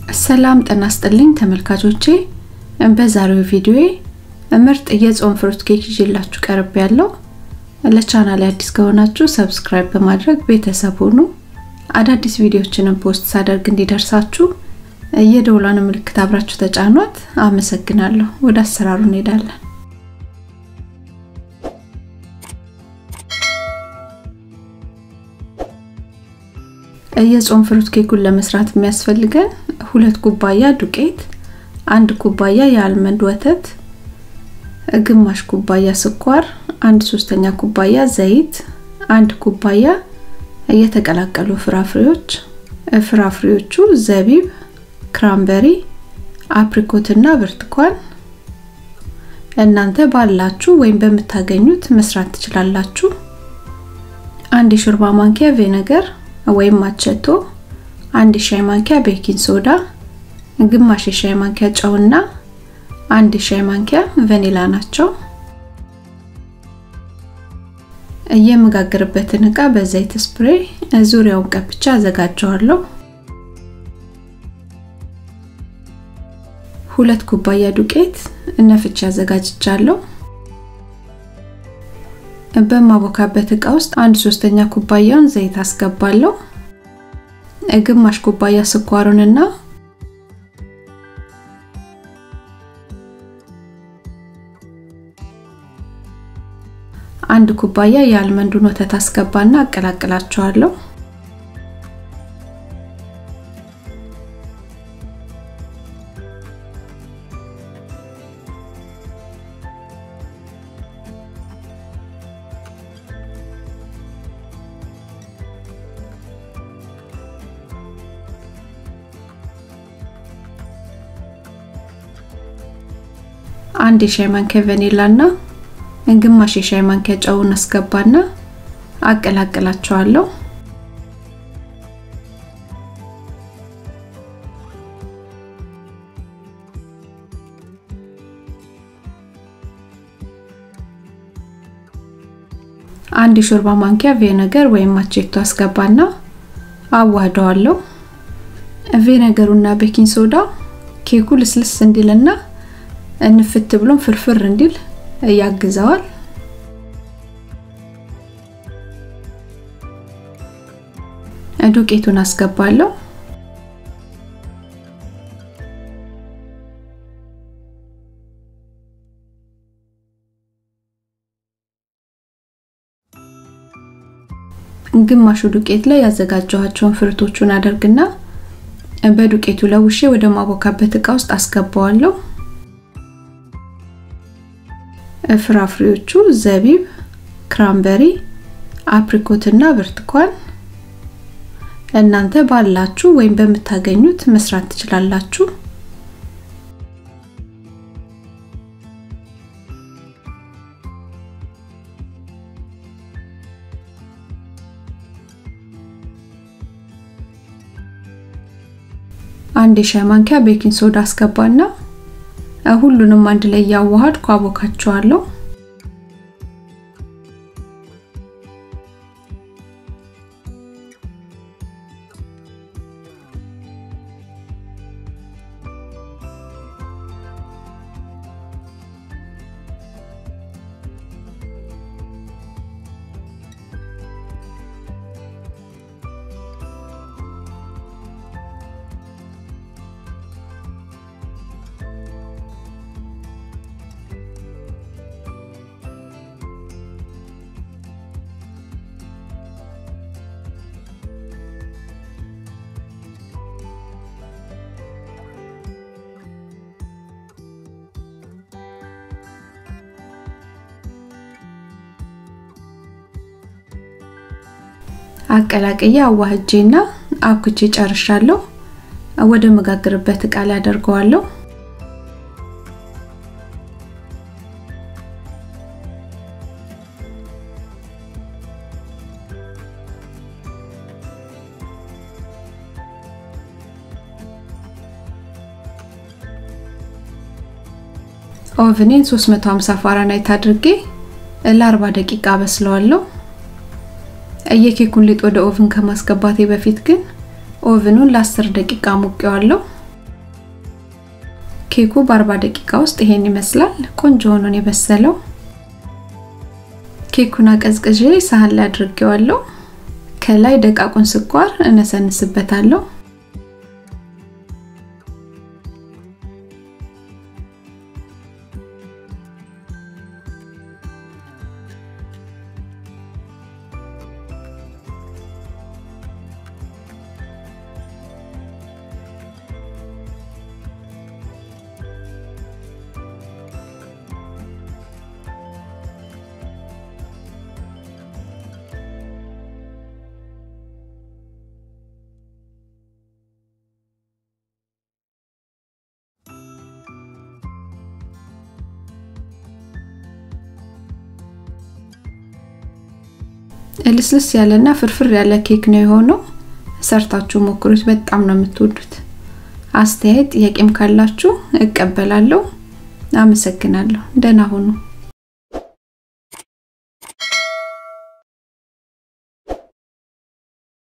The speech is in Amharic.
ሰላም ጤና ይስጥልኝ ተመልካቾቼ፣ በዛሬው ቪዲዮዬ ምርጥ የጾም ፍሩት ኬክ ይዤላችሁ ቀርብ ያለው። ለቻናል አዲስ ከሆናችሁ ሰብስክራይብ በማድረግ ቤተሰብ ሁኑ። አዳዲስ ቪዲዮዎችንም ፖስት ሳደርግ እንዲደርሳችሁ የደውሏን ምልክት አብራችሁ ተጫኗት። አመሰግናለሁ። ወደ አሰራሩ እንሄዳለን። የጾም ፍሩት ኬኩን ለመስራት የሚያስፈልገን ሁለት ኩባያ ዱቄት፣ አንድ ኩባያ የአልመንድ ወተት፣ ግማሽ ኩባያ ስኳር፣ አንድ ሶስተኛ ኩባያ ዘይት፣ አንድ ኩባያ የተቀላቀሉ ፍራፍሬዎች። ፍራፍሬዎቹ ዘቢብ፣ ክራምበሪ፣ አፕሪኮት እና ብርቱካን። እናንተ ባላችሁ ወይም በምታገኙት መስራት ትችላላችሁ። አንድ የሾርባ ማንኪያ ቪnegar ወይም ማቸቶ፣ አንድ ሻይ ማንኪያ ቤኪንግ ሶዳ፣ ግማሽ የሻይ ማንኪያ ጨውና አንድ ሻይ ማንኪያ ቫኒላ ናቸው። የምጋግርበትን እቃ በዘይት ስፕሬይ ዙሪያውን ቀብቻ አዘጋጀዋለሁ። ሁለት ኩባያ ዱቄት ነፍቼ አዘጋጅቻለሁ። በማቦካበት እቃ ውስጥ አንድ ሶስተኛ ኩባያውን ዘይት አስገባለሁ። ግማሽ ኩባያ ስኳሩንና አንድ ኩባያ የአልመንዱን ወተት አስገባና አቀላቅላቸዋለሁ። አንድ የሻይ ማንኪያ ቫኒላ እና ግማሽ የሻይ ማንኪያ ጨውን አስገባና አቀላቅላቸዋለሁ። አንድ የሾርባ ማንኪያ ቪnegar ወይም ማቼቶ አስገባና አዋህደዋለሁ። ቪnegaሩና ቤኪንግ ሶዳ ኬኩ ልስልስ እንዲልና እንፍት ብሎም ፍርፍር እንዲል ያግዘዋል። ዱቄቱን አስገባለሁ። ግማሹ ዱቄት ላይ ያዘጋጀኋቸውን ፍርቶቹን አደርግና በዱቄቱ ለውሼ ወደ ማቦካበት እቃ ውስጥ አስገባዋለሁ። ፍራፍሬዎቹ ዘቢብ፣ ክራምበሪ፣ አፕሪኮት እና ብርቱካን እናንተ ባላችሁ ወይም በምታገኙት መስራት ትችላላችሁ። አንድ የሻይ ማንኪያ ቤኪንግ ሶዳ አስገባና ሁሉንም አንድ ላይ እያዋሃድኩ አቦካቸዋለሁ። አቀላቅዬ አዋህጄና አብኩቼ ጨርሻለሁ። ወደ መጋገርበት እቃ ላይ አደርገዋለሁ። ኦቭኔን 350 ፋራናይት አድርጌ ለ40 ደቂቃ በስለዋለሁ። የኬኩን ሊጥ ወደ ኦቭን ከማስገባቴ በፊት ግን ኦቭኑን ለ10 ደቂቃ ሞቀዋለሁ። ኬኩ በ40 ደቂቃ ውስጥ ይሄን ይመስላል። ቆንጆ ሆኖ ነው የበሰለው። ኬኩን አቀዝቅዤ ሳህን ላይ አድርጌዋለሁ። ከላይ ደቃቁን ስኳር እነሰንስበታለሁ። ልስልስ ያለና ፍርፍር ያለ ኬክ ነው የሆነው። ሰርታችሁ ሞክሩት፣ በጣም ነው የምትወዱት። አስተያየት ጥያቄም ካላችሁ እቀበላለሁ። አመሰግናለሁ። ደህና ሁኑ።